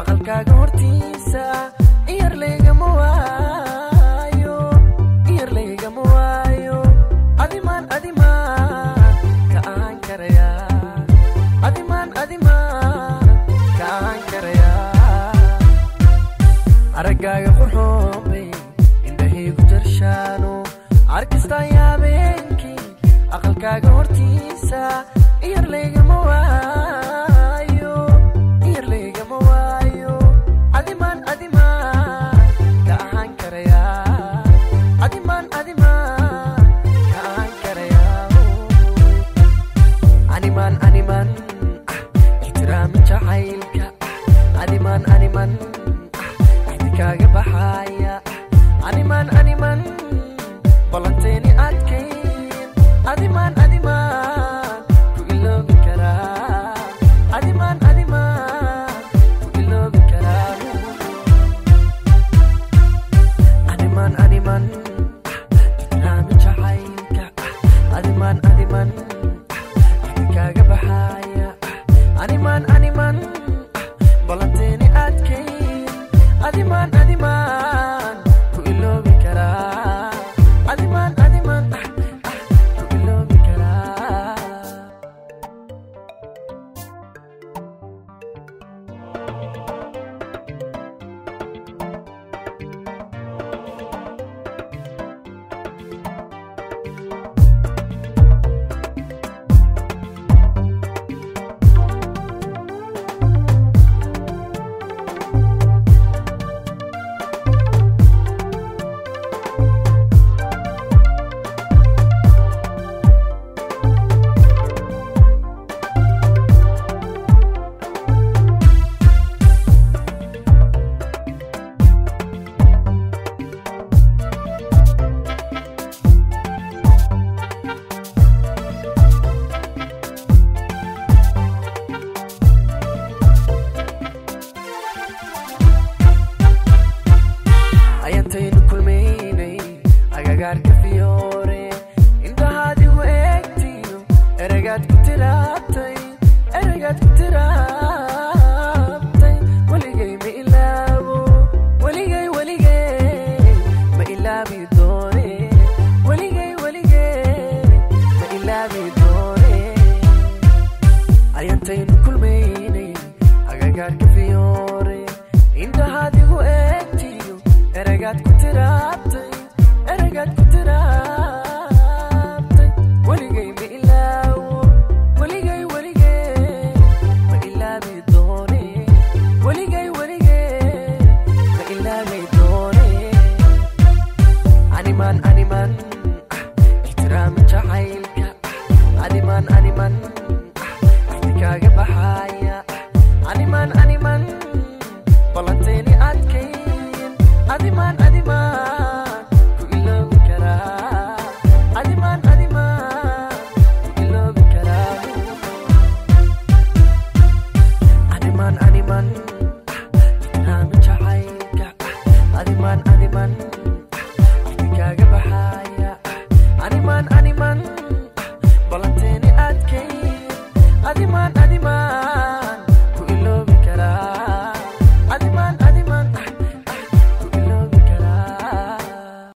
aqalkaaga hortiisa iyar laygama waayo iyar laygama waayo adimaan adimaan ka aan karaya adimaan adimaan ka aan karaya araggaaga qurxoonbay indhahaygu jarshaano arkistaa yaabeenkii aqalkaaga hortiisa iyar laygama waayo iyar laygama waayo adimaan adimaan ka ahaan karaya adimaan adimaan ka ahaan karaya animaan animaan ixtiraami jacaylka animaan animaan kaaga baxaya animaan animaan ballanteeni adkayn adimaan adimaan ku iloobi karaa adimaan adimaan ku iloobi karaa animaan animaan ixtiraami jacaylka adimaan adimaan kaaga baxaya animaan animaan ballanteeni adkayn adimaan adimaan ku iloobi karaa adimaan adimaan ku iloobi karaa ayantaynu kulmaynay agagaarka fiyoore indhahaadigu eegtiyo eragaad ku tiraabtay eragaad ku tiraabtay weligay ma ilaabo weligay weligay ma ilaabi doone weligay weligay ma ilaabi doone ayantaynu kulmaynay agagaarka fiyoore indhahaadigu eegtiyo eragaad ku tiraabtay eragaad ku tiraabtay weligay ma ilaawo weligay weligay ma ilaabi doone weligay weligay ma ilaabi doone animaan animaan ixtiraami jacaylka animaan animaan kaaga baxaya animaan animaan ballanteeni adkayn adimaan adimaan ku iloobi karaa adimaan adimaan ku iloobi karaa animaan animaan ixtiraami jacaylka adimaan adimaan kaaga baxaya animaan animaan